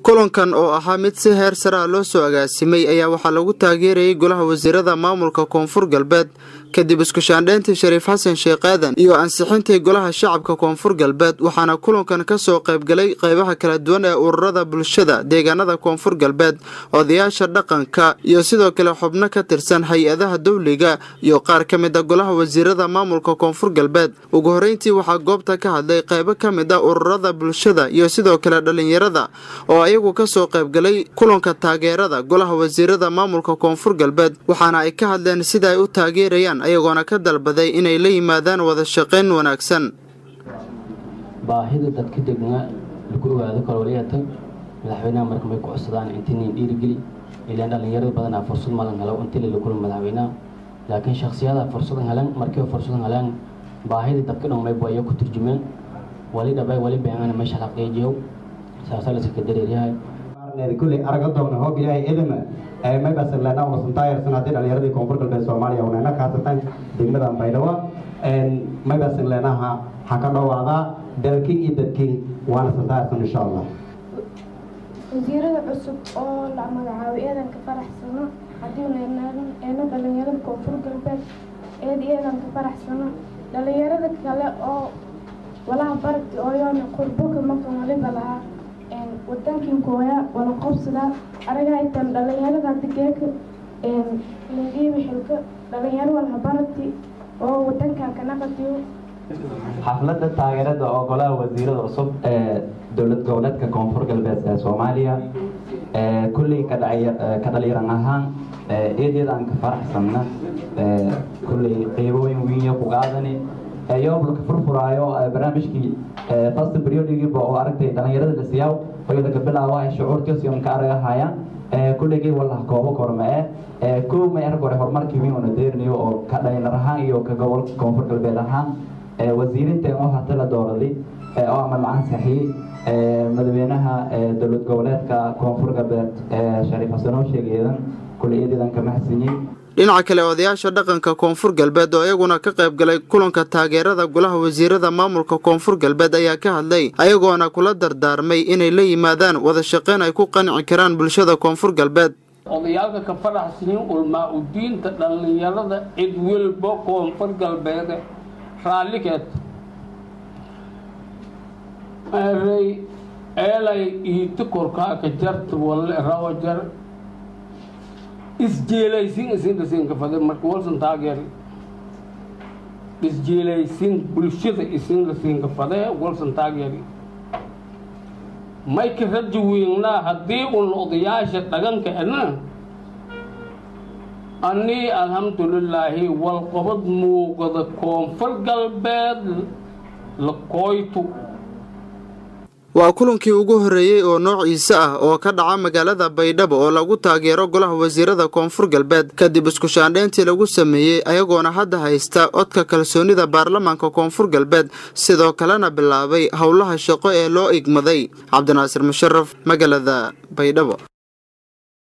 kulankan oo ahaa mid si heer saraa loo soo agaasimay ayaa waxaa lagu taageerayay golaha wasiirada maamulka koonfur galbeed kadib iskushaandheyntii shariif xasan sheekh aadan iyo ansixintii golaha shacabka koonfur galbeed waxaana kulankan kasoo qaybgalay qeybaha kala duwan ee ururada bulshada deegaanada koonfur galbeed odayaasha dhaqanka iyo sidoo kale xubno ka tirsan hay-adaha dowliga iyo qaar ka mid a golaha wasiirada maamulka koonfur galbeed ugu horeyntii waxaa goobta ka hadlay qeybo ka mid a ururada bulshada iyo sidoo kale dhalinyarada oo ayagu kasoo qaybgalay kulanka taageerada golaha wasiirada maamulka koonfur galbeed waxaana ay ka hadleen sida ay u taageerayaan ayagoona ka dalbaday inay la yimaadaan wada shaqayn wanaagsan baahida dadka degna lagu ogaado kaloliyata madaxweynaha marka may ku codsadaan intinin dhiirigeli ilaan dhalinyarada badanaa fursad malan helo intili la kulma madaxweynaha laakiin shaksiyada fursadan helan markiiba fursadan helaan baahida dadka dhan maybu ayaa ku turjumeen wali dhabay wali beengana meesha xaqiijiyow saasaa la iska dareeryahay kuley araga doona hoob ilaahay edama maybasan leenaa wasantaayarsan haddii dhalinyaradii koonfur galbeed soomaaliya unaana kaasatan degmada baydhabo maybasan leenaha ha ka dhowaadaa dalkin iyo dadkin waana santaayarsan insha allah wasiirada cusub oo la magacaabay eedan ka faraxsano haddii eena dhalinyarada koonfur galbeed eed eedan ka faraxsano dhalinyarada kale oo walaha baragti ooyoona qurboka markan waliba lahaa wadankin kooya wala qobsada aragaa intaan dhalinyarada hadda geeka lagiiba xilka dhalinyaro walha baragti oo wadankan kana qadiyo xafladda taageerada oo golaha wasiirada cusub ee dowlad goboleedka koonfur galbeed ee soomaaliya kulley ka dhalinyaran ahaan eedeed aan ka faraxsanna kulley qiibooyin wiinya ku qaadani yoobla ka furfuraayo barnaamijkii fast periodigiiba oo aragtay dhalinyarada dhisiyaw oyada ka bilaaba shucuurtiision ka aragahayaan kulligii walaha koobo korme e kow may arag hore horumarkii wiin una deerinayo oo ka dhalinyar ahaan iyo ka gobolka koonfur galbeed ahaan wasiirinteen oo hata la dooraday oo ama lacan saxiyey madaxweynaha dowlad goboleedka koonfur galbeed shariif xasanoo sheegeedan kulli eedeedan ka mahadsinyey dhinaca kale odayaasha dhaqanka koonfur galbeed oo iyaguna ka qayb galay kulanka taageerada golaha wasiirada maamulka koonfur galbeed ayaa ka hadlay ayagoona kula dardaarmay inay la yimaadaan wada shaqayn ay ku qanci karaan bulshada koonfur galbeed odayaalka ka faraxsiin ulmaa udiinta dhallinyarada cid welba koonfur galbeede raallikeed eray eelay iiti korkaaka jarta walle rawo jar isjeelaysin isindhasinka fade marka walsan taageer isjeelaysin bulshada isindhasinka fade walsan taageeri mayka raji weynaa haddii un odayaasha dhaganka ena anii alxamdulilaahi walqabad muuqada koonfur galbeed la kooytu waa kulankii ugu horreeyey oo noociisa ah oo ka dhaca magaalada baydhabo oo lagu taageero golaha wasiirada koonfur galbeed kadib iskushaandheyntii lagu sameeyey ayagoona hadda haysta codka kalsoonida baarlamaanka koonfur galbeed sidoo kalena bilaabay howlaha shaqo ee loo igmaday cabdinaasir musharaf magaalada baydhabo